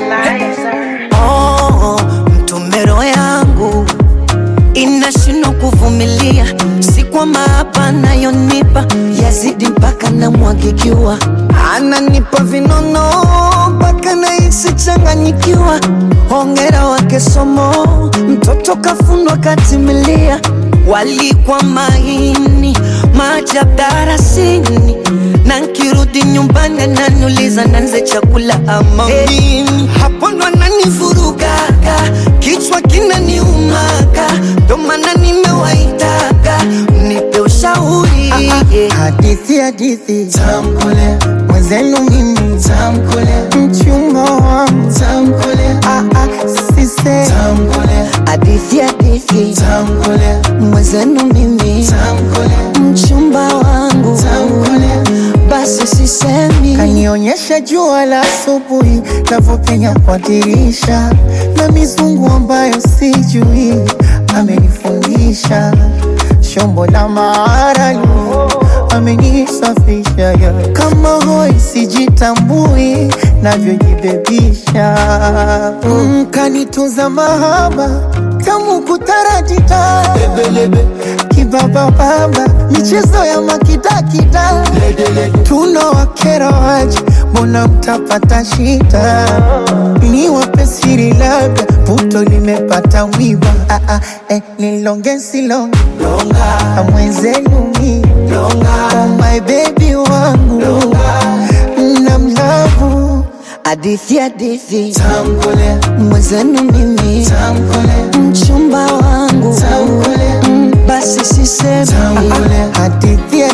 Oh, mtumero yangu inashindwa kuvumilia, si kwa maapa nayonipa yazidi mpaka namwagikiwa, ananipa vinono mpaka nahisi changanyikiwa. Hongera wake somo, mtoto kafundwa katimilia, walikwa maini maajabu darasini, na nkirudi nyumbani ananiuliza nanze chakula ama mimi. Hapo ndo ananivurugaga, kichwa kinaniumaga, ndo maana nimewaitaga mnipe ushauri Hadithi hadithi tamkole mwenzenu mimi tamkole mchumba wangu tamkole ah ah sise tamkole hadithi hadithi tamkole mwenzenu mimi tamkole mchumba wangu tamkole basi sisemi kanionyesha jua la asubuhi navyopenya kwa dirisha na mizungu ambayo sijui amenifundisha shombo la maarani amenisafisha ya kama hoi sijitambui navyojibebisha mm, kanitunza mahaba tamu kutaratita kibabababa michezo ya makidakida tuno wakera waje mbona mtapata shida ni wape siri labda puto limepata mwiba ah, ah, eh, nilonge silonge mwenzenu mi oh my baby wangu na mlavu hadithi hadithi tamkole mwenzenu mimi tamkole mchumba wangu tamkole Mm, basi sisemi tamkole hadithi